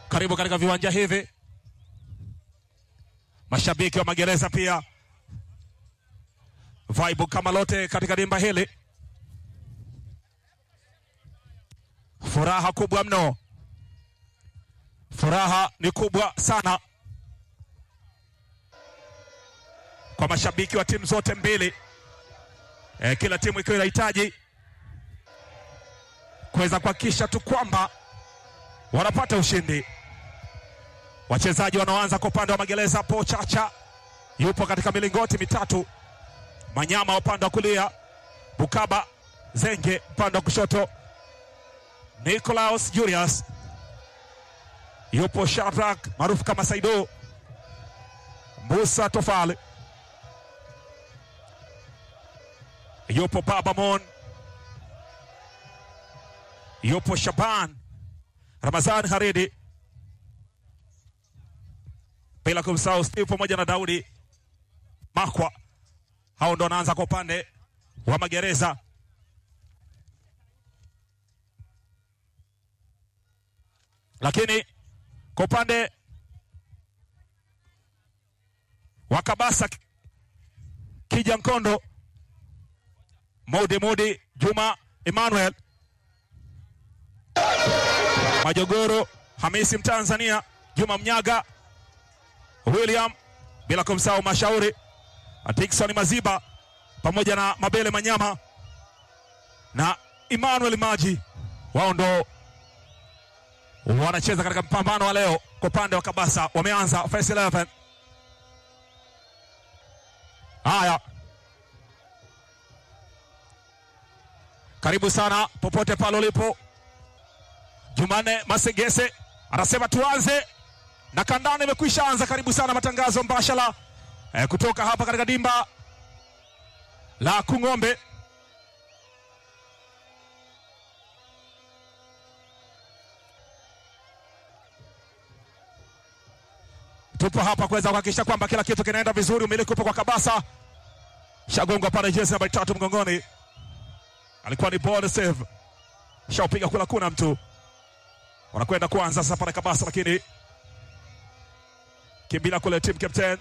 Karibu katika viwanja hivi, mashabiki wa magereza pia vibe kama lote katika dimba hili, furaha kubwa mno, furaha ni kubwa sana kwa mashabiki wa timu zote mbili e, kila timu ikiwa inahitaji kuweza kuhakikisha tu kwamba wanapata ushindi. Wachezaji wanaoanza kwa upande wa magereza hapo, Chacha yupo katika milingoti mitatu, Manyama upande wa kulia, Bukaba Zenge upande wa kushoto, Nicolaus Julius yupo, Shadrack maarufu kama Saido, Musa Tofali yupo, Baba Mon yupo, Shaban Ramazan Haridi, bila kumsahau Steve pamoja na Daudi Makwa. Hao ndo wanaanza kwa upande wa magereza. Lakini kwa upande wa Kabasa, Kija Nkondo, Modi Modi, Juma Emmanuel Majogoro, Hamisi Mtanzania, Juma Mnyaga, William, bila kumsahau Mashauri, Dickson Maziba pamoja na Mabele Manyama na Emmanuel Maji, wao ndo wanacheza katika mpambano wa leo. Kwa upande wa Kabasa wameanza first 11. Haya, karibu sana popote pale ulipo. Jumanne Masegese anasema tuanze na kandani imekwisha anza. Karibu sana matangazo mbashara eh, kutoka hapa katika dimba la Kung'ombe. Tupo hapa kuweza kuhakikisha kwamba kila kitu kinaenda vizuri. Umiliki upo kwa Kabasa, shagongwa pale jezi nambari tatu mgongoni, alikuwa ni ball save, shaupiga kula, kuna mtu wanakwenda kuanza sasa pale Kabasa, lakini kimbila kule team captain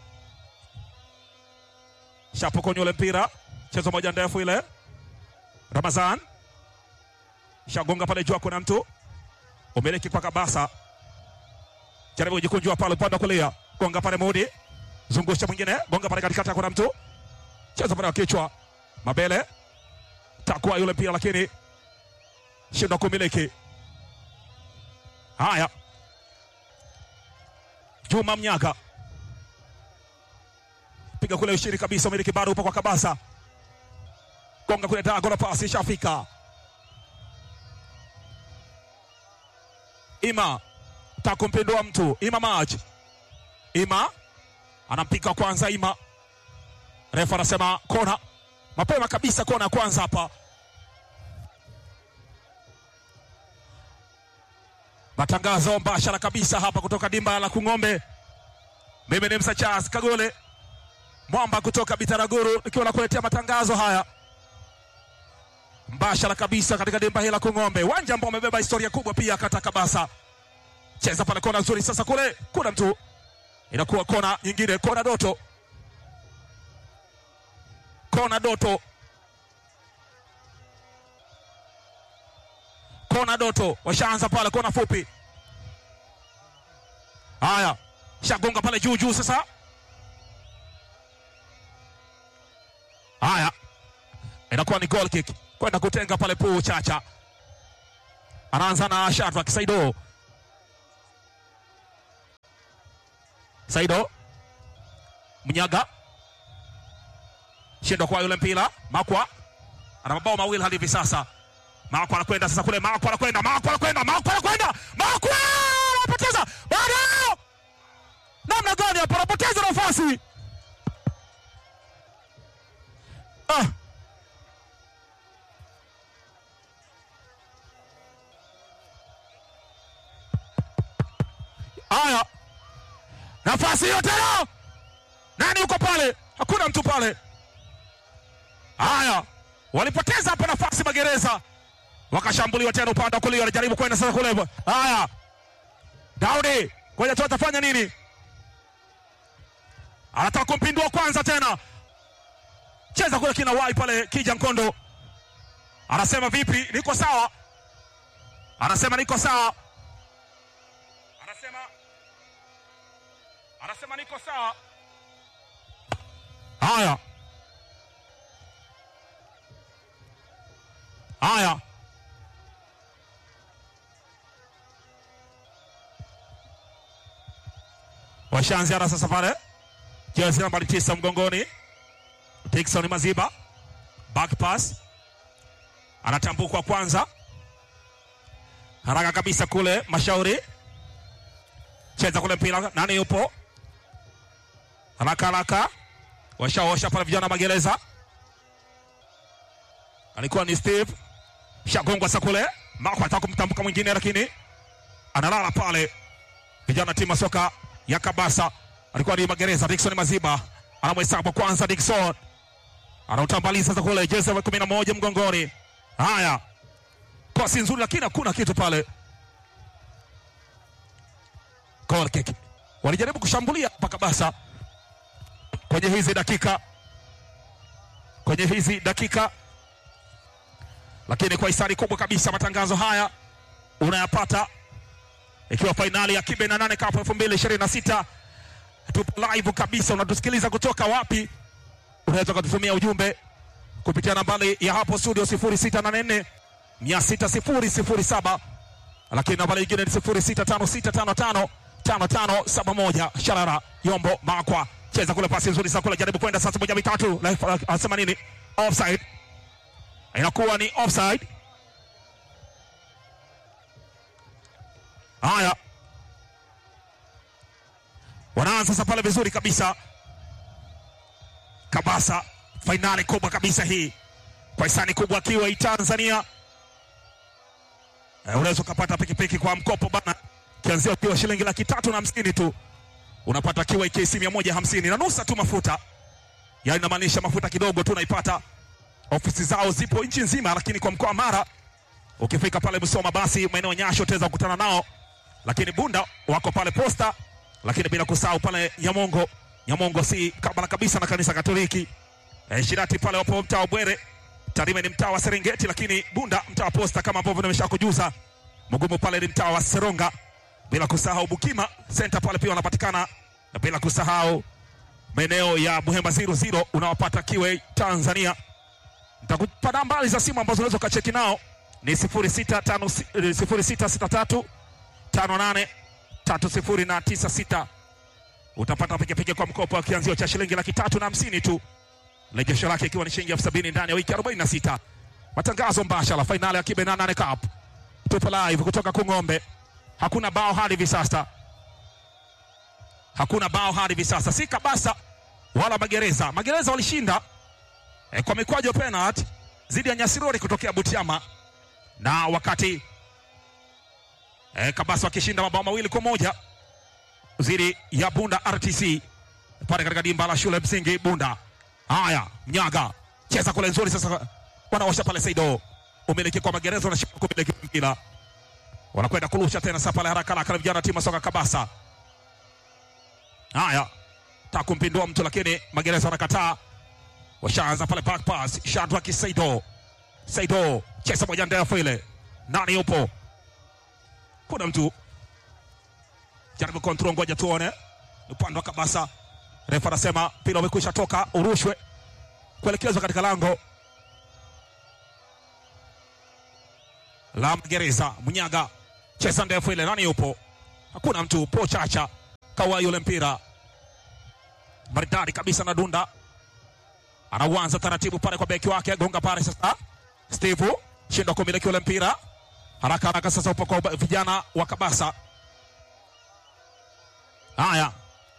shapokonya ule mpira, chezo moja ndefu ile. Ramazan shagonga pale juu, kuna mtu umiliki kwa Kabasa, jaribu kujikunjua pale upande wa kulia, gonga pale Mudi, zungusha mwingine, gonga pale katikati, kuna mtu cheza pale wa kichwa, Mabele takuwa yule mpira, lakini shindwa kumiliki Haya, Juma Mnyaga piga kule ushiri kabisa, umiliki bado upo kwa Kabasa, gonga kule dago la pasi ishafika. Ima takumpindua mtu Ima Maj, Ima anampika kwanza, Ima refa anasema kona mapema kabisa, kona ya kwanza hapa matangazo mbashara kabisa hapa kutoka dimba la Kung'ombe. Mimi ni Msa Charles Kagole Mwamba kutoka Bitaraguru nikiwa nakuletea matangazo haya mbashara kabisa katika dimba hili la Kung'ombe, uwanja ambao umebeba historia kubwa pia kata Kabasa. Cheza pale kona nzuri, sasa kule kuna mtu, inakuwa kona nyingine, kona Doto, kona Doto, kona Doto, washaanza pale kona fupi. Haya, shagonga pale juu juu, sasa haya, inakuwa ni goal kick kwenda kutenga pale. Puu Chacha anaanza na Shadrack Saido, Saido Mnyaga shindwa kwa yule mpira. Makwa ana mabao mawili hadi hivi sasa. Makwa anakwenda sasa kule, Makwa anakwenda, Makwa anakwenda, Makwa anakwenda, Makwa anapoteza bado. Namna gani hapo, anapoteza nafasi ah. Haya, nafasi hiyo tena, nani yuko pale? Hakuna mtu pale. Haya, walipoteza hapa nafasi Magereza, wakashambuliwa tena upande wa kulia, wanajaribu kwenda sasa kule. Haya, Daudi, ngoja tu atafanya nini? Anataka kumpindua kwanza tena, cheza kule kina wai pale, kija Nkondo anasema vipi, niko sawa, anasema niko sawa, anasema anasema niko sawa. Haya haya, washaanziana sasa pale, jezi nambari tisa mgongoni, Dickson Maziba, back pass, anatambukwa kwanza, haraka kabisa kule, Mashauri cheza kule mpira, nani yupo haraka haraka, washaosha pale vijana magereza, alikuwa ni Steve shagongwa sa kule Mako anataka kumtambuka mwingine, lakini analala pale. Vijana timu ya soka ya Kabasa alikuwa ni magereza. Dickson Maziba anamhesabu kwanza, Dickson anautambaliza sasa kule, jezi ya kumi na moja mgongoni. Haya, pasi nzuri, lakini hakuna kitu pale. Goal kick. Walijaribu kushambulia pa Kabasa kwenye hizi dakika kwenye hizi dakika lakini kwa hisani kubwa kabisa matangazo haya unayapata ikiwa fainali ya kibe na nane Cup 2026 tupo live kabisa. Unatusikiliza kutoka wapi? Unaweza kututumia ujumbe kupitia nambari ya hapo studio 0684 60007, lakini nambari nyingine ni 065655 5571. Sharara Yombo Makwa cheza kule, pasi nzuri sana kule, jaribu kwenda sasa, moja mitatu, anasema nini? Offside inakuwa ni offside. Haya, wanaanza sasa pale vizuri kabisa. Kabasa, fainali kubwa kabisa hii kwa hisani kubwa akiwa hii Tanzania. Eh, unaweza ukapata pikipiki kwa mkopo bana, kianzia ukiwa shilingi laki tatu na hamsini tu unapata kiwa KC mia moja hamsini na nusa tu mafuta, yaani inamaanisha mafuta kidogo tu unaipata ofisi zao zipo nchi nzima, lakini kwa mkoa wa Mara ukifika pale Musoma, basi maeneo Nyasho utaweza kukutana nao, lakini Bunda wako pale Posta, lakini bila kusahau pale Nyamongo. Nyamongo si kabla kabisa na kanisa Katoliki. E, Shirati pale wapo mtaa wa Bwere, Tarime ni mtaa wa Serengeti, lakini Bunda mtaa wa Posta kama ambavyo nimeshakujuza. Mugumu pale ni mtaa wa Seronga, bila kusahau Bukima Center pale pia wanapatikana, na bila kusahau maeneo ya Buhemba 00 unawapata Kiwe Tanzania nitakupa nambari za simu ambazo unaweza ukacheki nao ni 0663 58 3096. Utapata pikipiki kwa mkopo wa kianzio cha shilingi laki tatu na hamsini tu, rejesho lake ikiwa ni shilingi elfu sabini ndani ya wiki 46. Matangazo mbashara fainali ya Kibe 88 Cup, tupo live kutoka Kung'ombe. Hakuna bao hadi hivi sasa, hakuna bao hadi hivi sasa, si Kabasa wala Magereza. Magereza walishinda E, kwa mikwaju penalty dhidi ya Nyasirori kutokea Butiama na wakati e, Kabasa wakishinda mabao mawili kwa moja dhidi ya Bunda RTC pale katika dimba la shule msingi Bunda. Haya, Mnyaga cheza kule nzuri, sasa wanaosha pale Saido, umiliki kwa Magereza, wanashika kumiliki mpira, wanakwenda kurusha tena sasa pale haraka haraka, vijana timu soka Kabasa. Haya, takumpindua mtu lakini Magereza wanakataa washaanza pale back pass, Shadrack Saido. Saido cheza moja ndefu ile, nani yupo? Kuna mtu jaribu control, ngoja tuone upande wa Kabasa. Refa anasema mpira umekwisha toka, urushwe kuelekezwa katika lango la Magereza. Munyaga cheza ndefu ile, nani yupo? Hakuna mtu. Po Chacha kawa yule mpira maridadi kabisa na dunda anauanza taratibu pale kwa beki wake, gonga pale sasa. Steve shindwa kumiliki ule mpira haraka haraka, sasa upo kwa vijana wa Kabasa. Haya,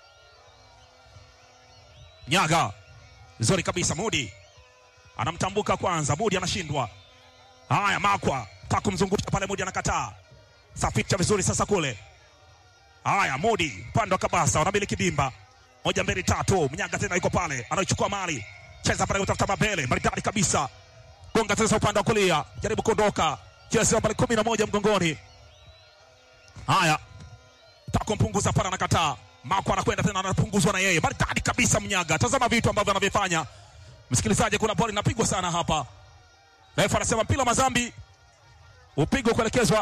Nyaga nzuri kabisa, Mudi anamtambuka kwanza, Mudi anashindwa. Haya, Makwa takumzungusha pale, Mudi anakataa, saficha vizuri sasa kule. Haya, Mudi upande wa Kabasa wanamiliki dimba moja mbili tatu, Mnyaga tena yuko pale, anaichukua mali cheza pale kutafuta mabele maridadi kabisa, gonga sasa upande wa kulia, jaribu kuondoka, cheza pale kumi na moja mgongoni. Haya, kumpunguza pale, anakataa. Mako anakwenda tena, anapunguzwa na yeye, maridadi kabisa Mnyaga. Tazama vitu ambavyo anavyofanya msikilizaji, kuna boli inapigwa sana hapa. Refa anasema mpira Mazambi upigwe kuelekezwa.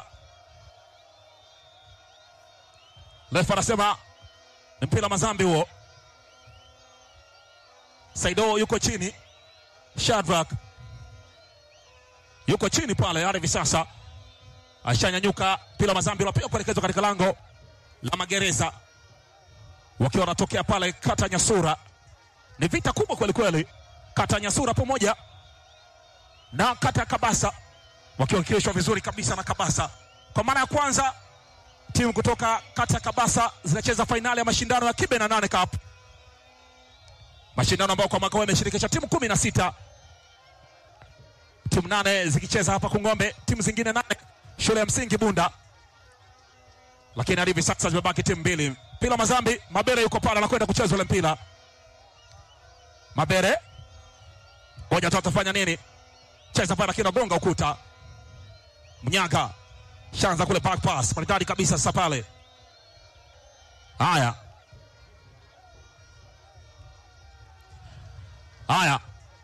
Refa anasema ni mpira Mazambi huo. Saido yuko chini, Shadrack yuko chini pale hadi hivi sasa ashanyanyuka. Mpira Mazambi unapiga kuelekezwa katika lango la magereza, wakiwa wanatokea pale kata Nyasura. Ni vita kubwa kweli kweli, kata Nyasura pamoja na kata ya Kabasa wakiwakilishwa vizuri kabisa na Kabasa. Kwa mara ya kwanza timu kutoka kata ya Kabasa zinacheza fainali ya mashindano ya Kibe na nane Cup, mashindano ambayo kwa mwaka huu yameshirikisha timu kumi na sita timu nane zikicheza hapa Kung'ombe, timu zingine nane shule ya msingi Bunda, lakini hadi hivi sasa zimebaki timu mbili. Mpira Mazambi, Mabere yuko pale anakwenda kucheza ule mpira. Mabere ngoja tu atafanya nini? Cheza pale lakini anagonga ukuta. Mnyaga shanza kule back pass maridadi kabisa sasa pale. Haya, haya,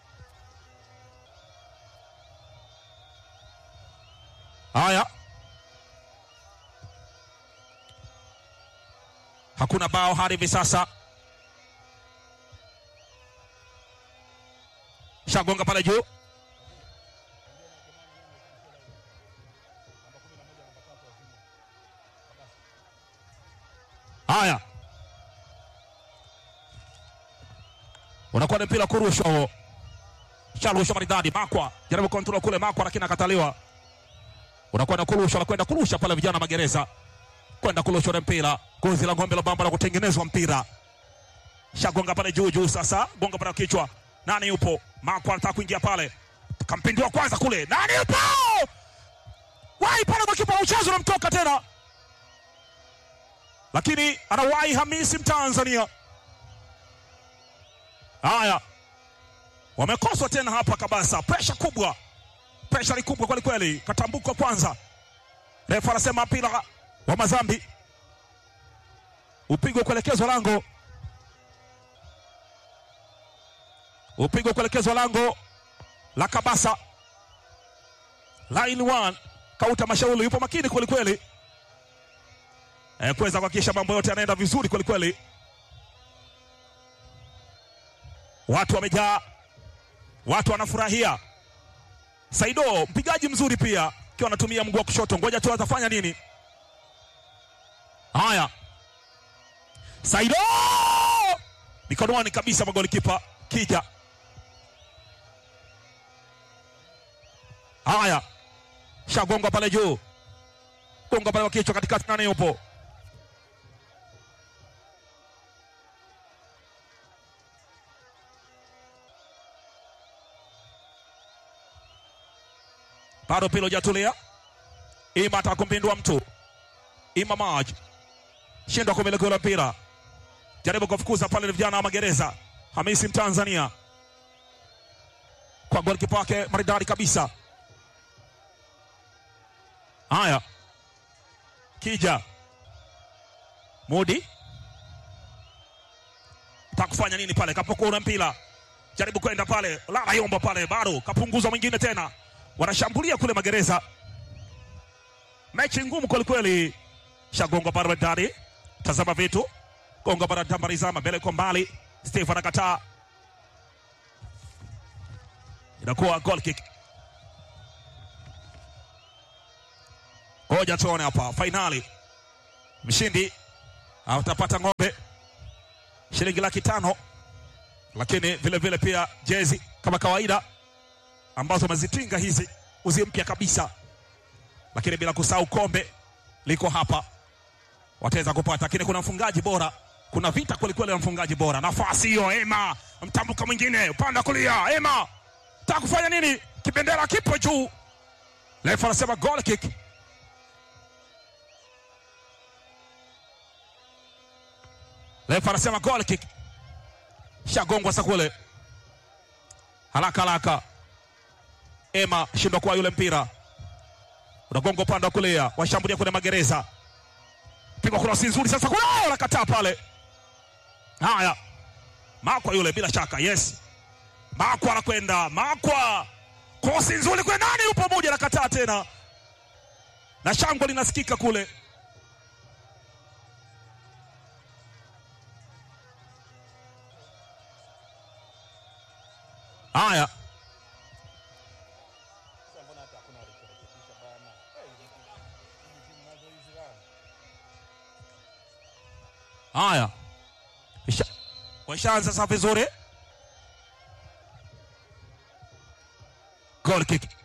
haya, hakuna bao hadi hivi sasa. Shagonga pale juu Haya, unakuwa ni mpira kurushwa huo, sharushwa maridadi. Makwa jaribu kontrol kule, Makwa lakini akataliwa. Unakuwa na kurushwa, anakwenda kurusha pale, vijana magereza kwenda kurusha ule mpira, gozi la ng'ombe la bamba la kutengenezwa mpira, shagonga pale juu juu. Sasa gonga pale kichwa, nani yupo? Makwa anataka kuingia pale, kampindua kwanza kule, nani yupo? Wai pale, makipa wa mchezo unamtoka tena lakini anawahi Hamisi Mtanzania. Haya, wamekoswa tena hapa Kabasa, presha kubwa, presha ni kubwa kweli kweli. Katambuka kwanza, refa anasema mpira wa Mazambi upigwe kuelekezwa lango, upigwe kuelekezwa lango la Kabasa. Line one, Kauta Mashauri yupo makini kweli kweli kuweza kuhakikisha mambo yote yanaenda vizuri kweli kweli. Watu wamejaa, watu wanafurahia. Saido mpigaji mzuri pia, akiwa anatumia mguu wa kushoto. Ngoja tu atafanya nini. Haya, Saido mikononi kabisa, magolikipa Kija. Haya, shagonga pale juu, gonga pale kwa kichwa, katikati nane yupo bado pilo jatulia. Ima atakumpindua mtu Ima Maj shindwa kumiliki ule mpira, jaribu kufukuza pale vijana wa magereza. Hamisi Mtanzania kwa golikipa wake maridadi kabisa. Haya, Kija Mudi takufanya nini pale? Kapokuwa ule mpira, jaribu kwenda pale, lala yomba pale, bado kapunguza mwingine tena wanashambulia kule magereza. Mechi ngumu kwelikweli. Shagonga baradari, tazama vitu gonga baradambarizama mbele kwa mbali. Steve anakataa, inakuwa goal kick. Ngoja tuone hapa fainali, mshindi atapata ng'ombe shilingi laki tano, lakini vile vile pia jezi kama kawaida ambazo wamezitinga hizi uzi mpya kabisa, lakini bila kusahau kombe liko hapa, wataweza kupata. Lakini kuna mfungaji bora, kuna vita kwelikweli ya mfungaji bora. Nafasi hiyo, Ema mtambuka mwingine upande wa kulia, Ema taka kufanya nini? Kibendera kipo juu, refa anasema goal kick. Refa anasema goal kick, shagongwa sakule haraka haraka Ema shindwa kwa yule mpira unagonga upande wa kulia, washambulia kule magereza. pigwa krosi nzuri sasa, kuna nakataa pale. Haya, Makwa yule bila shaka, yes, Makwa anakwenda, Makwa krosi nzuri kwa nani, yupo moja, nakataa tena, na shangwe linasikika kule. Haya, haya, Isha- washaanza sasa vizuri, goal kick